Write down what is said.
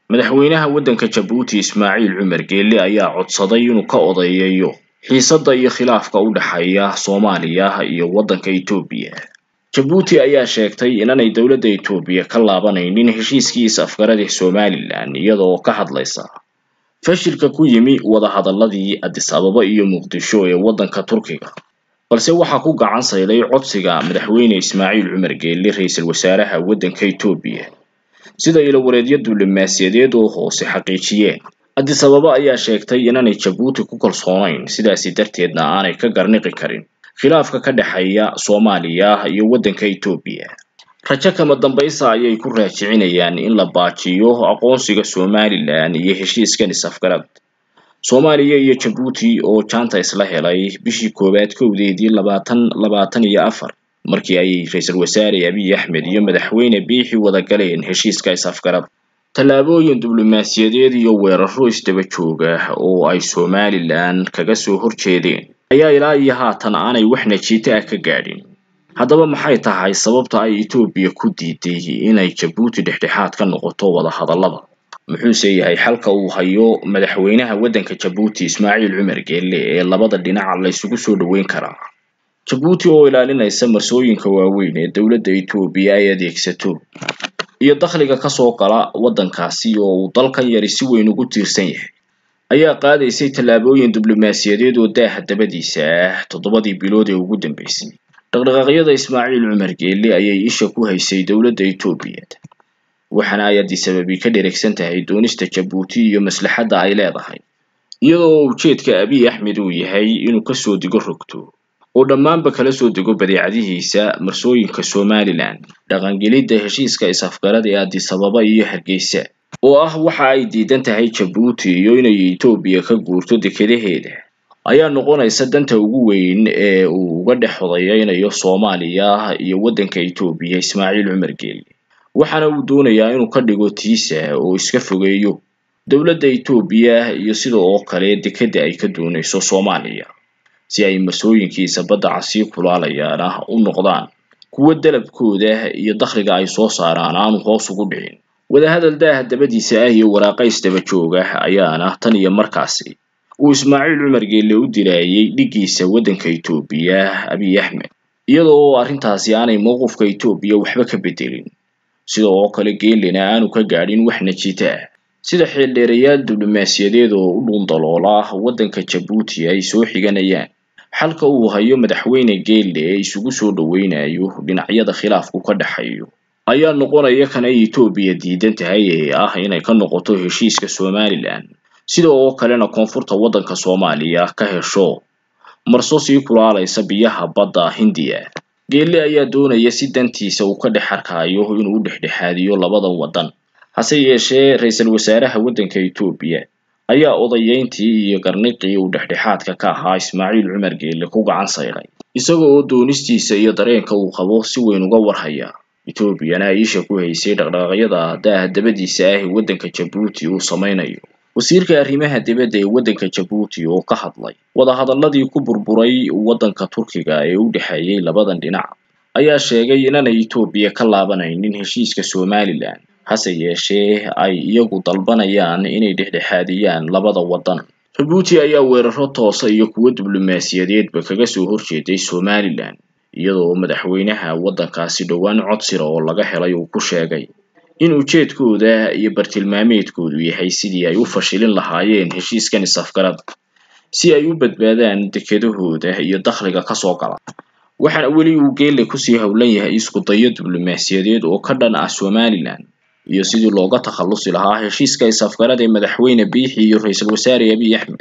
madaxweynaha waddanka jabuuti ismaaciil cumar geelle ayaa codsaday inuu ka odeeyayo xiisadda iyo khilaafka u dhexeeya soomaaliya iyo waddanka etoobiya jabuuti ayaa sheegtay inaanay dowladda etoobiya ka laabanaynin heshiiskii is-afgarada somalilan iyadoo ka hadlaysa fashilka ku yimi wadahadalladii addis ababa iyo muqdisho ee waddanka turkiga balse waxaa ku gacan sayday codsiga madaxweyne ismaaciil cumar geelle ra-iisul wasaaraha waddanka etoobiya sida ilawareedyo diblomaasiyadeed oo hoose xaqiijiyeen addis ababa ayaa sheegtay inaanay jabuuti ku kalsoonayn sidaasi darteedna aanay ka garniqi karin khilaafka ka dhexeeya soomaaliya iyo waddanka etoobiya rajo kama dambaysa ayay ku raajicinayaan in la baajiyo aqoonsiga somalilan iyo heshiiskan is-afgarad soomaaliya iyo jabuuti oo jaanta isla helay bishii koowaad kowdeedii labaatan labaatan iyo afar markii ay ra-iisul wasaare abiy axmed iyo madaxweyne biixi wada galeen heshiiska is-afgarad tallaabooyin diblomaasiyadeed iyo weeraro isdaba jooga oo ay somalilan kaga soo horjeedeen ayaa ilaa iyo haatan aanay wax najiito ah ka gaadhin haddaba maxay tahay sababta ay etoobiya ku diiday inay jabuuti dhexdhexaad ka noqoto wadahadallada muxuuse yahay xalka uu hayo madaxweynaha waddanka jabuuti ismaaciil cumar geelle ee labada dhinac la isugu soo dhoweyn karaa jabuuti oo ilaalinaysa marsooyinka waaweyn ee dowladda etoobiya ay adeegsato iyo dakhliga kasoo gala waddankaasi oo uu dalkan yari si weyn ugu tiirsan yahay ayaa qaadaysay tallaabooyin diblomaasiyadeed oo daaha dabadiisa ah toddobadii bilood ee ugu dambeysay dhaqdhaqaaqyada ismaaciil cumar geelle ayay isha ku haysay dowladda etoobiya waxaana ay addis ababi ka dheregsan tahay doonista jabuuti iyo maslaxadda ay leedahay iyadoo ujeedka abiy axmed uu yahay inuu kasoo digo rogto oo dhammaanba kala soo dego badeecadihiisa marsooyinka somalilan dhaqangelidda heshiiska is-afgarada ee addis ababa iyo hargeysa oo ah waxa ay diidan tahay jabuuti iyo inay etoobiya ka guurto dekedaheeda ayaa noqonaysa danta ugu weyn ee uu uga dhex hodayeynayo soomaaliya iyo waddanka etoobiya ismaaciil cumar geelle waxaana uu doonayaa inuu ka dhigo tiisa oo iska fogeeyo dowladda etoobiya iyo sida oo kale dekedda ay ka doonayso soomaaliya si ay masooyinkiisa badda casii kulaalayaana u noqdaan kuwo dalabkooda iyo dakhliga ay soo saaraan aanu hoos ugu dhicin wadahadal daaha dabadiisa ah iyo waraaqays daba jooga ayaana tan iyo markaasi uu ismaaciil cumar geelle u dilaayay dhiggiisa waddanka etoobiya abiy axmed iyada oo arrintaasi aanay mowqifka etoobiya waxba ka bedelin sida oo kale geelena aanu ka gaadhin wax najiito ah sida xeeldheerayaal diblomaasiyadeed oo u dhuundaloola waddanka jabuuti ay soo xiganayaan xalka uu hayo madaxweyne geelle ee isugu soo dhoweynayo dhinacyada khilaafku ka dhexeeyo ayaa noqonaya kan ay etoobiya diidan tahay ee ah inay ka noqoto heshiiska somalilan sida oo kalena koonfurta waddanka soomaaliya ka hesho marso sii kulaalaysa biyaha badda hindiya geelle ayaa doonaya si dantiisa uu ka dhex arkayo inuu u dhexdhexaadiyo labadan waddan hase yeeshee ra-iisul wasaaraha waddanka etoobiya ayaa odayeyntii iyo garniqii uu dhexdhexaadka ka ahaa ismaaciil cumar geelle ku gacan sayray isaga oo doonistiisa iyo dareenka uu qabo si weyn uga warhaya etoobiyana ay isha ku haysay dhaqdhaqaaqyada daaha dabadiisa ah ee waddanka jabuuti uu samaynayo wasiirka arrimaha dibadda ee waddanka jabuuti oo ka hadlay wadahadalladii ku burburay waddanka turkiga ee u dhexeeyey labadan dhinac ayaa sheegay inaanay etoobiya ka laabanaynin heshiiska somalilan hase yeeshee ay iyagu dalbanayaan inay dhexdhexaadiyaan labada waddan jabuuti ayaa weeraro toosa iyo kuwo diblomaasiyadeedba kaga soo horjeeday somalilan iyadoo madaxweynaha waddankaasi dhowaan codsira oo laga helay uu ku sheegay in ujeedkooda iyo bartilmaameedkoodu yahay sidii ay u fashilin lahaayeen heshiiskan is-afgarad si ay u badbaadaan dekedahooda iyo dakhliga kasoo gala waxaana weli uu geelle kusii howlan yahay isku dayo diblomaasiyadeed oo ka dhan ah somalilan iyo sidii looga takhallusi lahaa heshiiska is-afgarad ee madaxweyne biixi iyo ra-iisul wasaare abiy axmed